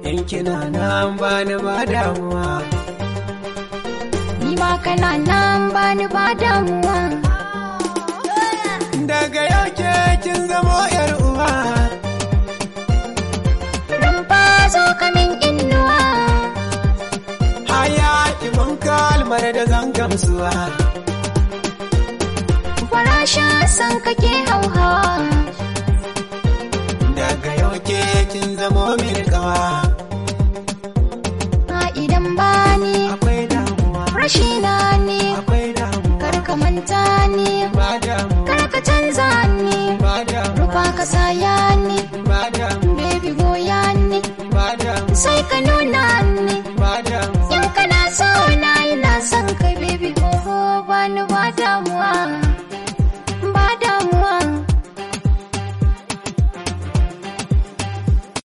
in kina nan bani ba damuwa Ni ma kana nan bani ba damuwa. daga yau ke kin zamo yar uwa Rumfa zo ka min inuwa. haya ki mun kalmar da zan gamsuwa Farasha san kake hauhawa. daga yau ke kin zamo min kawa A idan bani akwai damuwa rashi na ne. akwai damuwa Kar ka manta ni. ba damuwa Kar ka canza ni. ba damuwa Rufa ka saya ni. ba damuwa Baby goya ni. ba damuwa Sai ka nuna